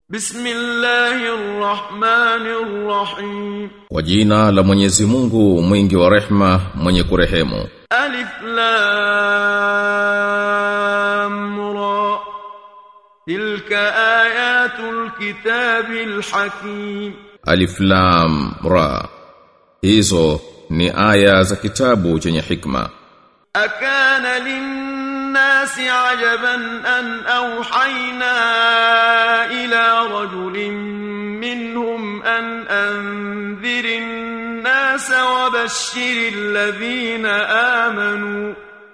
Bismillahirrahmanirrahim. Kwa jina la Mwenyezi Mungu mwingi wa rehma mwenye kurehemu. Alif Lam Ra. Tilka ayatul kitabil hakim. Alif Lam Ra. Hizo ni aya za kitabu chenye hikma. أكان للناس عجبا أن أوحينا إلى رجل منهم أن أنذر الناس وبشر الذين آمنوا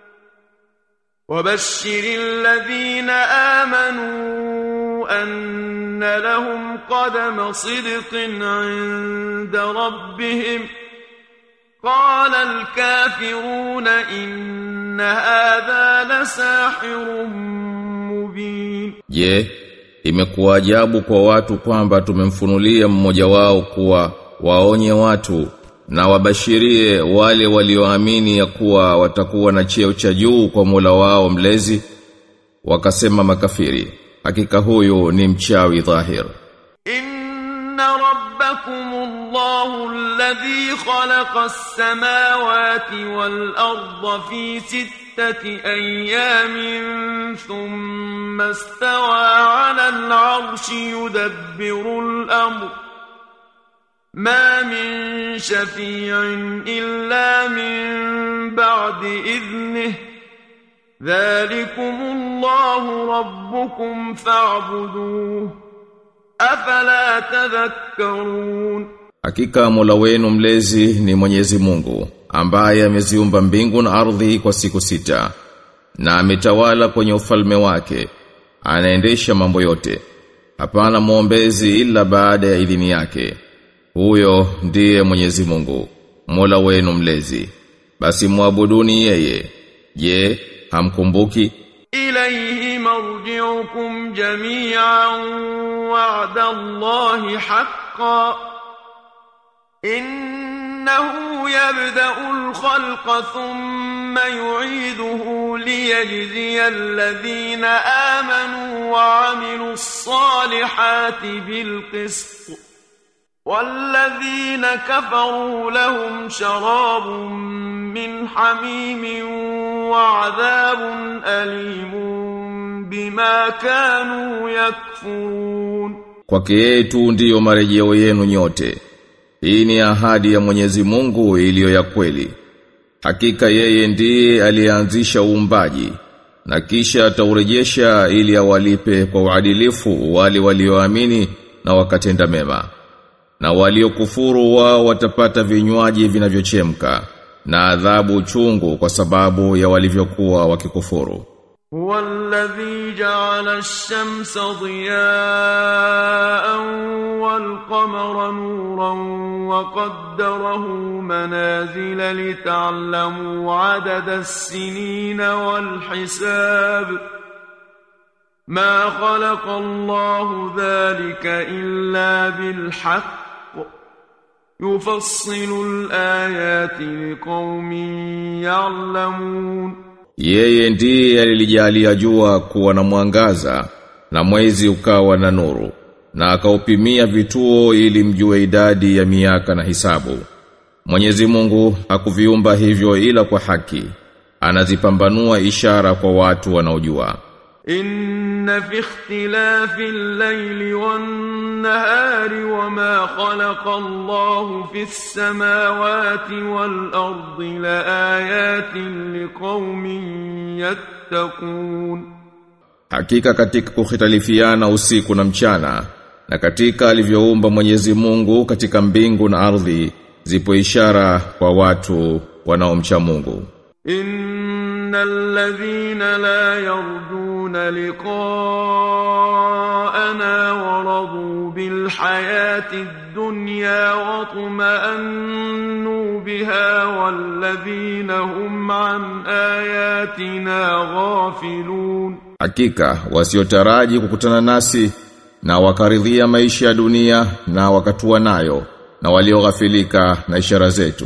وبشر الذين آمنوا أن لهم قدم صدق عند ربهم ۖ قال الكافرون إن هذا لساحر مبين Je, imekuwa ajabu kwa watu kwamba tumemfunulia mmoja wao kuwa waonye watu na wabashirie wale walioamini ya kuwa watakuwa na cheo cha juu kwa Mola wao mlezi wakasema makafiri hakika huyu ni mchawi dhahir إن ربكم الله الذي خلق السماوات والأرض في ستة أيام ثم استوى على العرش يدبر الأمر ما من شفيع إلا من بعد إذنه ذلكم الله ربكم فاعبدوه afala tadhakkarun Hakika Mola wenu mlezi ni Mwenyezi Mungu ambaye ameziumba mbingu na ardhi kwa siku sita na ametawala kwenye ufalme wake anaendesha mambo yote hapana muombezi ila baada ya idhini yake huyo ndiye Mwenyezi Mungu Mola wenu mlezi basi muabuduni yeye je hamkumbuki إليه مرجعكم جميعا وعد الله حقا إنه يبدأ الخلق ثم يعيده ليجزي الذين آمنوا وعملوا الصالحات بالقسط والذين كفروا لهم شراب من حميم وعذاب أليم بما كانوا يكفرون Kwake yeye tu ndiyo marejeo yenu nyote. Hii ni ahadi ya Mwenyezi Mungu iliyo ya kweli. Hakika yeye ndiye aliyeanzisha uumbaji na kisha ataurejesha ili awalipe kwa uadilifu wale walioamini na wakatenda mema. Na waliokufuru wao watapata vinywaji vinavyochemka na adhabu chungu kwa sababu ya walivyokuwa wakikufuru. هو الذي جعل الشمس ضياء والقمر نورا وقدره منازل لتعلموا عدد السنين والحساب ما خلق الله ذلك إلا بالحق يفصل الآيات لقوم يعلمون Yeye ndiye alilijalia jua kuwa na mwangaza na mwezi ukawa na nuru na akaupimia vituo ili mjue idadi ya miaka na hisabu. Mwenyezi Mungu hakuviumba hivyo ila kwa haki. Anazipambanua ishara kwa watu wanaojua. إن في اختلاف الليل والنهار وما خلق الله في السماوات والأرض لآيات لقوم يتقون Hakika katika kukhitalifiana usiku na mchana na katika alivyoumba Mwenyezi Mungu katika mbingu na ardhi zipo ishara kwa watu wanaomcha Mungu. إن الذين لا يرجون لقاءنا ورضوا بالحياة الدنيا واطمأنوا بها والذين هم عن آياتنا غافلون Hakika wasiotaraji kukutana nasi na wakaridhia maisha ya dunia na wakatua nayo na walioghafilika na ishara zetu.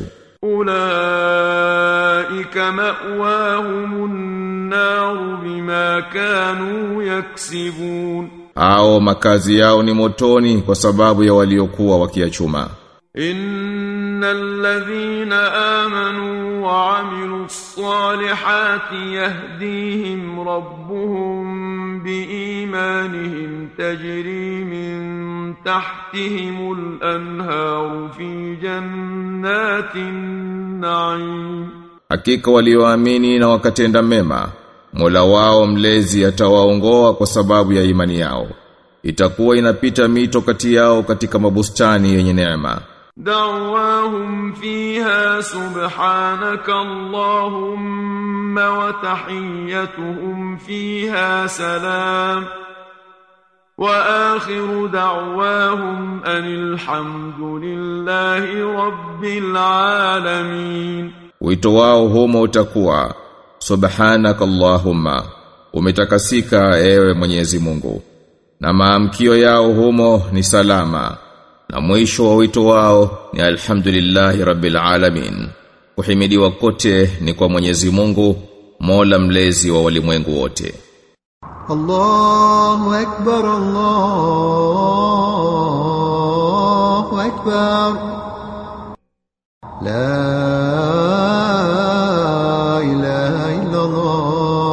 أولئك مأواهم النار بما كانوا يكسبون au makazi yao ni motoni kwa sababu ya waliokuwa wakiachuma إن الذين آمنوا وعملوا الصالحات يهديهم ربهم بإيمانهم تجري من تحتهم الأنهار في جنات النعيم Hakika walioamini na wakatenda mema Mola wao mlezi atawaongoa kwa sababu ya imani yao itakuwa inapita mito kati yao katika mabustani yenye neema دعواهم فيها سبحانك اللهم وتحيتهم فيها سلام وآخر دعواهم أن الحمد لله رب العالمين Wito wao humo utakuwa Subhanaka Allahumma umetakasika ewe Mwenyezi Mungu na maamkio yao humo ni salama na mwisho wa wito wao ni alhamdulillahi rabbil alamin kuhimidiwa kote ni kwa Mwenyezi Mungu Mola mlezi wa walimwengu wote الله أكبر الله أكبر لا إله إلا الله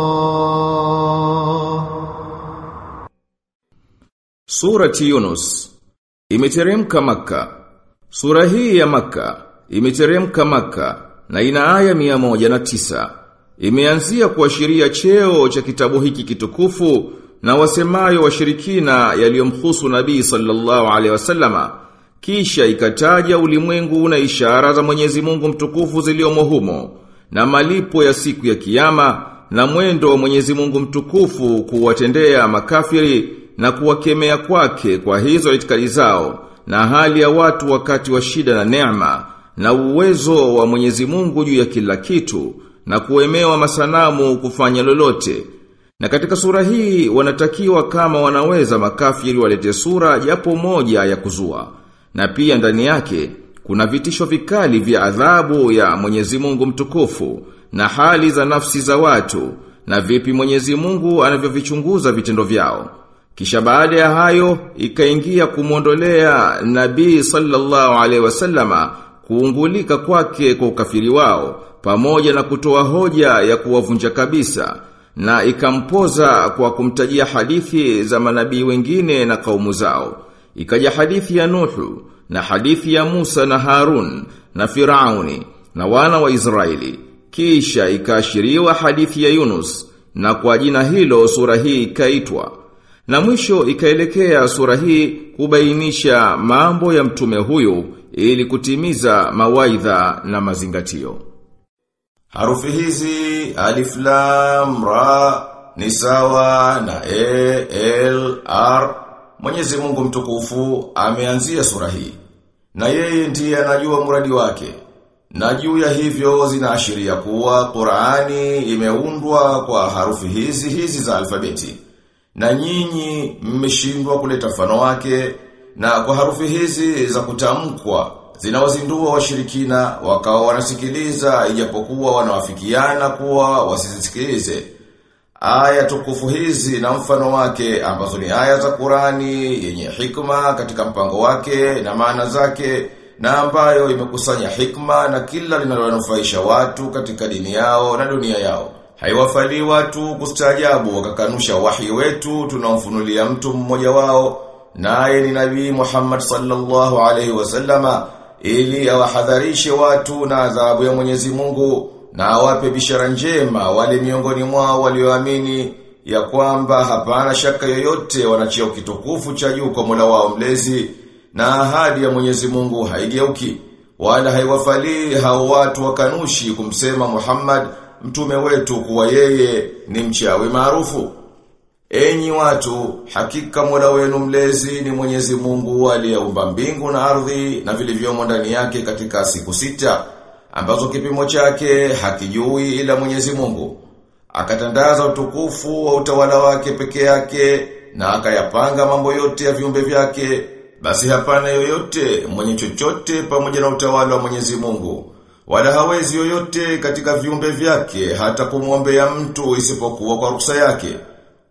Surati Yunus imeteremka Makka. Sura hii ya Makka imeteremka Makka na ina aya mia moja na tisa. Imeanzia kuashiria cheo cha kitabu hiki kitukufu na wasemayo washirikina yaliyomhusu Nabii sallallahu alaihi wasallama. Kisha ikataja ulimwengu na ishara za Mwenyezi Mungu mtukufu ziliomo humo na malipo ya siku ya kiyama na mwendo wa Mwenyezi Mungu mtukufu kuwatendea makafiri na kuwakemea kwake kwa hizo itikadi zao na hali ya watu wakati wa shida na neema na uwezo wa Mwenyezi Mungu juu ya kila kitu na kuemewa masanamu kufanya lolote. Na katika sura hii wanatakiwa kama wanaweza makafiri walete sura japo moja ya kuzua. Na pia ndani yake kuna vitisho vikali vya adhabu ya Mwenyezi Mungu mtukufu na hali za nafsi za watu na vipi Mwenyezi Mungu anavyovichunguza vitendo vyao. Kisha baada ya hayo ikaingia kumwondolea Nabii sallallahu alaihi wasallama kuungulika kwake kwa ukafiri wao pamoja na kutoa hoja ya kuwavunja kabisa na ikampoza kwa kumtajia hadithi za manabii wengine na kaumu zao. Ikaja hadithi ya Nuhu na hadithi ya Musa na Harun na Firauni na wana wa Israeli. Kisha ikaashiriwa hadithi ya Yunus na kwa jina hilo sura hii ikaitwa. Na mwisho ikaelekea sura hii kubainisha mambo ya mtume huyu ili kutimiza mawaidha na mazingatio. Harufi hizi alif lam ra ni sawa na e l r Mwenyezi Mungu mtukufu ameanzia sura hii na yeye ndiye anajua muradi wake. Na juu ya hivyo zinaashiria kuwa Qur'ani imeundwa kwa harufi hizi hizi za alfabeti. Na nyinyi mmeshindwa kuleta mfano wake na kwa harufi hizi za kutamkwa zinawazindua washirikina wakawa wanasikiliza ijapokuwa wanawafikiana kuwa wasisikilize. Aya tukufu hizi na mfano wake ambazo ni aya za Qurani yenye hikma katika mpango wake na maana zake na ambayo imekusanya hikma na kila linalowanufaisha watu katika dini yao na dunia yao. Haiwafali watu kustaajabu wakakanusha wahi wetu tunaomfunulia mtu mmoja wao naye ni Nabii Muhammad sallallahu alaihi wasallama ili awahadharishe watu na adhabu ya Mwenyezi Mungu na awape bishara njema wale miongoni mwao walioamini ya kwamba hapana shaka yoyote wanachia kitukufu cha juu kwa Mola wao mlezi na ahadi ya Mwenyezi Mungu haigeuki wala haiwafalii hao watu wakanushi kumsema Muhammad mtume wetu kuwa yeye ni mchawi maarufu Enyi watu, hakika Mola wenu mlezi ni Mwenyezi Mungu aliyeumba mbingu na ardhi na vilivyomo ndani yake katika siku sita ambazo kipimo chake hakijui ila Mwenyezi Mungu. Akatandaza utukufu wa utawala wake peke yake na akayapanga mambo yote ya viumbe vyake. Basi hapana yoyote mwenye chochote pamoja na utawala wa Mwenyezi Mungu. Wala hawezi yoyote katika viumbe vyake hata kumwombea mtu isipokuwa kwa ruksa yake.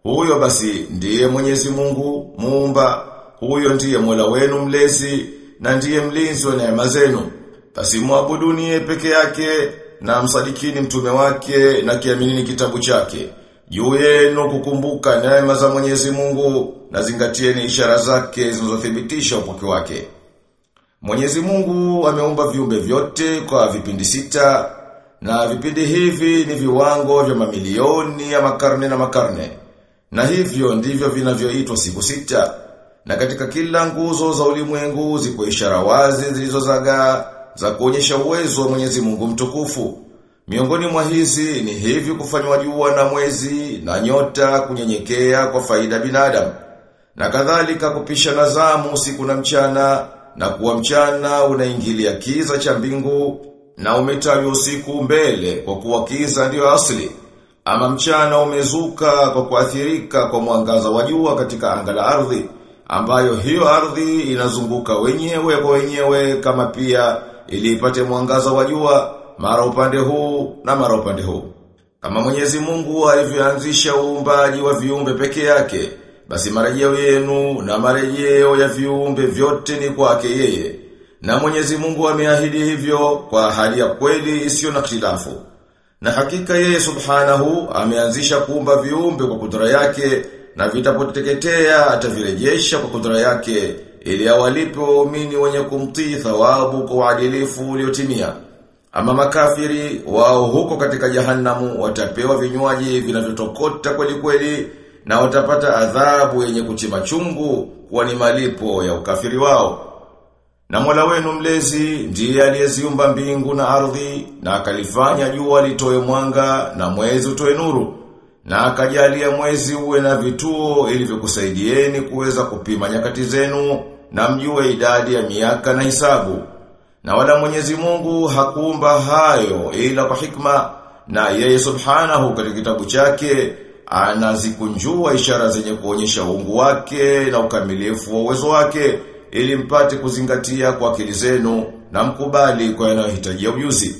Huyo basi ndiye Mwenyezi Mungu muumba, huyo ndiye Mola wenu mlezi na ndiye mlinzi wa neema zenu. Basi muabuduni yeye peke yake na msadikini mtume wake na kiaminini kitabu chake. Juu yenu kukumbuka neema za Mwenyezi Mungu na zingatieni ishara zake zinazothibitisha upweke wake. Mwenyezi Mungu ameumba viumbe vyote kwa vipindi sita na vipindi hivi ni viwango vya mamilioni ya makarne na makarne. Na hivyo ndivyo vinavyoitwa siku sita. Na katika kila nguzo za ulimwengu zipo ishara wazi zilizozagaa za kuonyesha uwezo wa Mwenyezi Mungu mtukufu. Miongoni mwa hizi ni hivi kufanywa jua na mwezi na nyota kunyenyekea kwa faida binadamu. Na kadhalika kupisha na zamu usiku na mchana na kuwa mchana unaingilia kiza cha mbingu na umetawi usiku mbele kwa kuwa kiza ndiyo asili. Ama mchana umezuka kwa kuathirika kwa mwangaza wa jua katika anga la ardhi ambayo hiyo ardhi inazunguka wenyewe kwa wenyewe kama pia ili ipate mwangaza wa jua mara upande huu na mara upande huu. Kama Mwenyezi Mungu alivyoanzisha uumbaji wa viumbe peke yake, basi marejeo yenu na marejeo ya viumbe vyote ni kwake yeye. Na Mwenyezi Mungu ameahidi hivyo kwa ahadi ya kweli isiyo na khilafu. Na hakika yeye Subhanahu ameanzisha kuumba viumbe kwa kudura yake na vitapoteketea atavirejesha kwa kudura yake ili awalipe waumini wenye kumtii thawabu kwa uadilifu uliotimia. Ama makafiri wao huko katika jahannamu watapewa vinywaji vinavyotokota kweli kweli na watapata adhabu yenye kuchima chungu kwa ni malipo ya ukafiri wao. Na Mola wenu mlezi ndiye aliyeziumba mbingu na ardhi na akalifanya jua litoe mwanga na mwezi utoe nuru na akajalia mwezi uwe na vituo ili vikusaidieni kuweza kupima nyakati zenu na mjue idadi ya miaka na hisabu. Na wala Mwenyezi Mungu hakuumba hayo ila kwa hikma na yeye subhanahu katika kitabu chake anazikunjua ishara zenye kuonyesha uungu wake na ukamilifu wa uwezo wake ili mpate kuzingatia kwa akili zenu na mkubali kwa yanayohitajia ujuzi.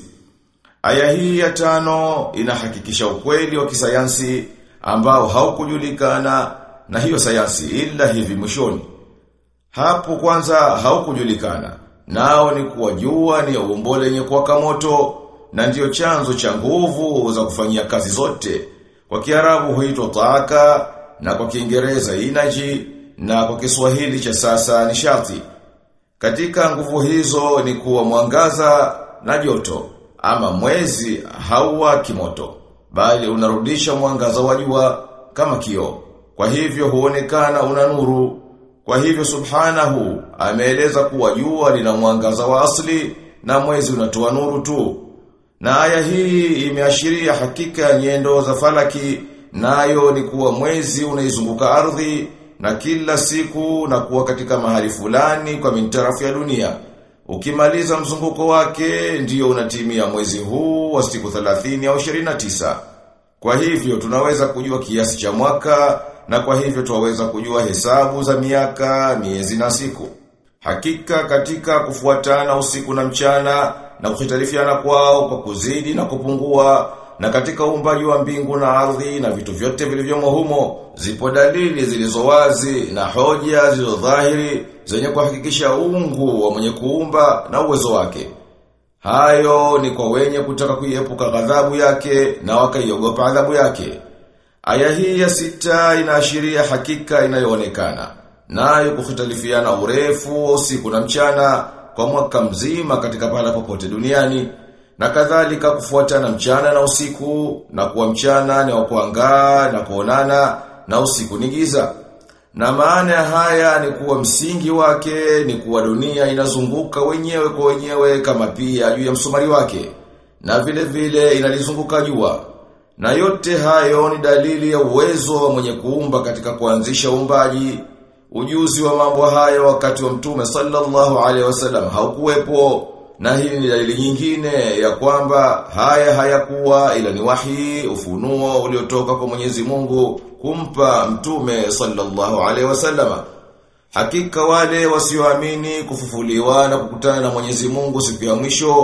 Aya hii ya tano inahakikisha ukweli wa kisayansi ambao haukujulikana na hiyo sayansi ila hivi mwishoni. Hapo kwanza haukujulikana. Nao ni kuwa jua ni umbo lenye kuwaka moto na ndiyo chanzo cha nguvu za kufanyia kazi zote. Kwa Kiarabu huitwa taaka na kwa Kiingereza energy na kwa Kiswahili cha sasa nishati. Katika nguvu hizo ni kuwa mwangaza na joto ama mwezi hauwaki moto bali unarudisha mwangaza wa jua kama kioo. Kwa hivyo huonekana una nuru. Kwa hivyo subhanahu ameeleza kuwa jua lina mwangaza wa asli na mwezi unatoa nuru tu. Na aya hii imeashiria hakika ya nyendo za falaki nayo ni kuwa mwezi unaizunguka ardhi na kila siku na kuwa katika mahali fulani kwa mintarafu ya dunia. Ukimaliza mzunguko wake ndiyo unatimia mwezi huu wa siku 30 au 29. Kwa hivyo tunaweza kujua kiasi cha mwaka na kwa hivyo tuwaweza kujua hesabu za miaka, miezi na siku. Hakika katika kufuatana usiku na mchana na kuhitarifiana kwao kwa kuzidi na kupungua na katika uumbaji wa mbingu na ardhi na vitu vyote vilivyomo humo zipo dalili zilizo wazi na hoja zilizo dhahiri zenye kuhakikisha uungu wa mwenye kuumba na uwezo wake. Hayo ni kwa wenye kutaka kuiepuka ghadhabu yake na wakaiogopa adhabu yake. Aya hii ya sita inaashiria hakika inayoonekana. Nayo kukhitalifiana urefu wa usiku na mchana kwa mwaka mzima katika pahala popote duniani na kadhalika kufuatana mchana na usiku na kuwa mchana ni wa kuangaa na kuonana na usiku ni giza. Na maana ya haya ni kuwa msingi wake ni kuwa dunia inazunguka wenyewe kwa wenyewe kama pia juu ya msumari wake na vile vile inalizunguka jua. Na yote hayo ni dalili ya uwezo wa mwenye kuumba katika kuanzisha uumbaji. Ujuzi wa mambo hayo wakati wa Mtume sallallahu alaihi wasallam haukuwepo na hii ni dalili nyingine ya kwamba haya hayakuwa ila ni wahi ufunuo uliotoka kwa Mwenyezi Mungu kumpa Mtume sallallahu alaihi wasallama. Hakika wale wasioamini kufufuliwa na kukutana na Mwenyezi Mungu siku ya mwisho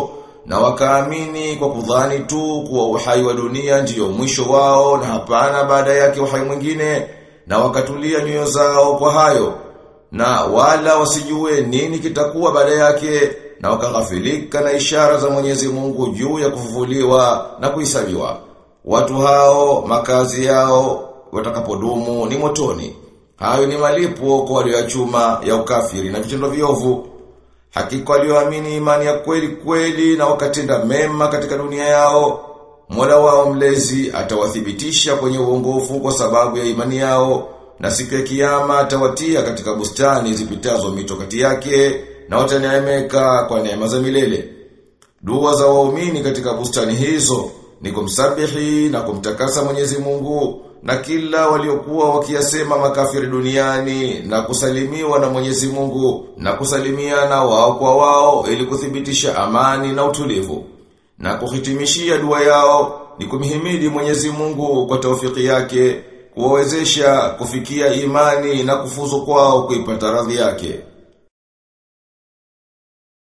na wakaamini kwa kudhani tu kuwa uhai wa dunia ndiyo mwisho wao na hapana baada yake uhai mwingine na wakatulia nyoyo zao kwa hayo na wala wasijue nini kitakuwa baada yake na wakaghafilika na ishara za Mwenyezi Mungu juu ya kufufuliwa na kuhesabiwa watu hao makazi yao watakapodumu ni motoni hayo ni malipo kwa waliochuma ya ukafiri na vitendo viovu Hakika walioamini imani ya kweli kweli na wakatenda mema katika dunia yao, Mola wao mlezi atawathibitisha kwenye uongofu kwa sababu ya imani yao, na siku ya kiyama atawatia katika bustani zipitazo mito kati yake, na wataneemeka kwa neema za milele. Dua za waumini katika bustani hizo ni kumsabihi na kumtakasa Mwenyezi Mungu na kila waliokuwa wakiyasema makafiri duniani na kusalimiwa na Mwenyezi Mungu na kusalimiana wao kwa wao ili kuthibitisha amani na utulivu na kuhitimishia dua yao ni kumhimidi Mwenyezi Mungu kwa taufiki yake kuwawezesha kufikia imani na kufuzu kwao kuipata radhi yake